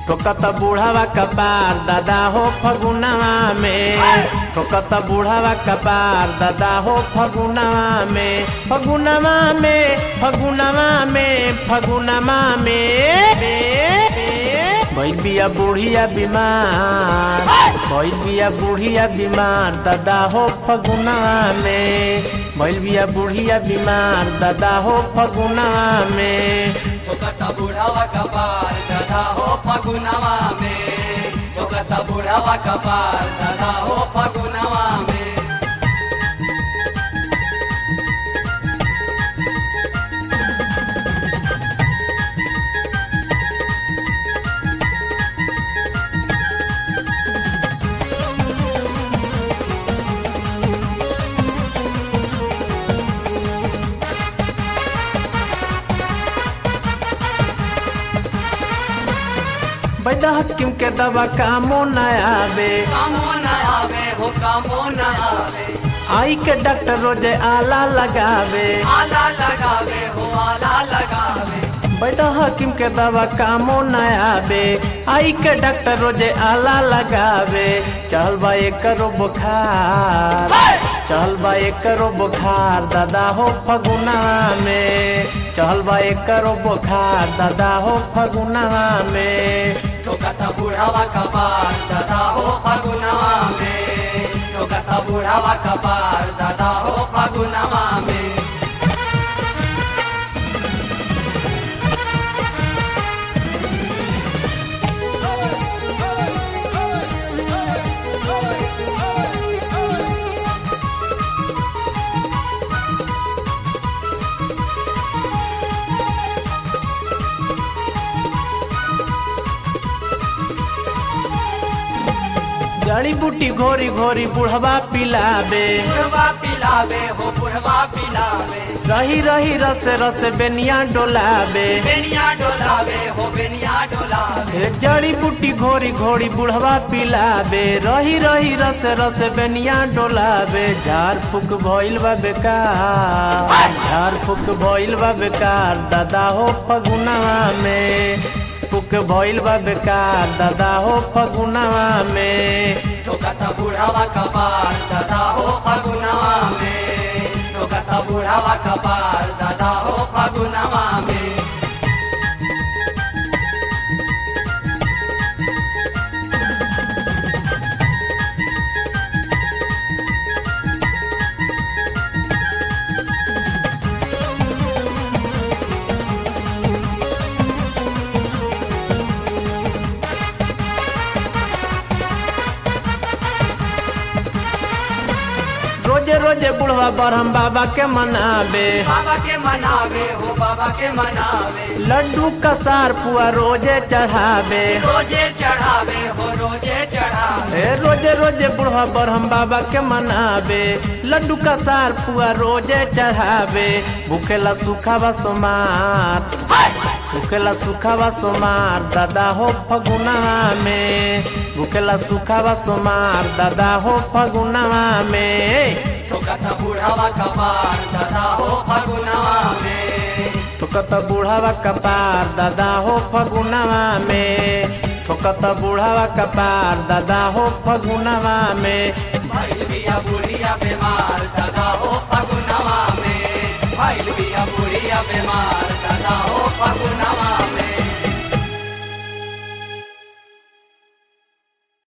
ठोकत बूढ़ावा कपार दादा हो फगुनवा में ठोकत बूढ़ावा कपार दादा हो फगुनवा में फगुनवा में फगुनवा में फगुनवा में भइल बिया बुढ़िया बीमार भइल बिया बुढ़िया बीमार दादा हो फगुनवा में भइल बिया बुढ़िया बीमार दादा हो फगुनवा में ठोकता बुढ़ावा कपार दादा हो फगुनवा में ठोकता बुढ़ावा कपार दादा हो फगुनवा में बैदा हकीम के दवा कामो न आवे कामो न आवे हो कामो न आवे आई के डॉक्टर रोजे आला लगावे आला लगावे हो आला लगावे बैदा हकीम के दवा कामो न आवे आई के डॉक्टर रोजे आला लगावे चल बा करो बुखार चल बा करो बुखार दादा हो फगुना में चल बा करो बुखार दादा हो फगुना में ठोकता बुढ़ावा कपार दादा हो फगुनवा में ठोकता बुढ़ावा कपार दादा हो फगुनवा में जड़ी बूटी घोरी घोरी बुढ़वा पिलावे बुढ़वा पिलावे हो बुढ़वा पिलावे रही रही रस रस बेनिया डोलावे बेनिया डोलावे हो बेनिया डोलावे ए जड़ी बूटी घोरी घोरी बुढ़वा पिलावे रही रही रस रस बेनिया डोलावे झाड़ फूक भइल बा बेकार झाड़ फूक भइल बा बेकार दादा हो फगुनवा में फूक भइल बा बेकार दादा हो फगुनवा में ठोकता बुढ़ावा कपार दादा हो फगुनवा में ठोकता बुढ़ावा कपार दादा हो फगुनवा में रोजे रोजे बुढ़वा बरहम बाबा के मनावे बाबा के मनावे हो बाबा के मनावे लड्डू का सार पुआ रोजे चढ़ावे रोजे चढ़ावे हो रोजे चढ़ावे ए रोजे रोजे बुढ़वा बरहम बाबा के मनावे लड्डू का सार पुआ रोजे चढ़ावे भूखेला सुखावा सोमार भूखेला सुखावा सोमार दादा हो फगुनवा में भूखेला सुखावा सोमार दादा हो फगुनवा में ठोकता बुढ़ावा कपार दादा हो फगुनवा में ठोकत बुढ़ावा कपार दादा हो फगुनवा में ठोकत बुढ़ावा कपार दादा हो फगुनवा में भइल बिया बुढ़िया बीमार दादा हो फगुनवा में भइल बिया बुढ़िया बीमार दादा हो फगुनवा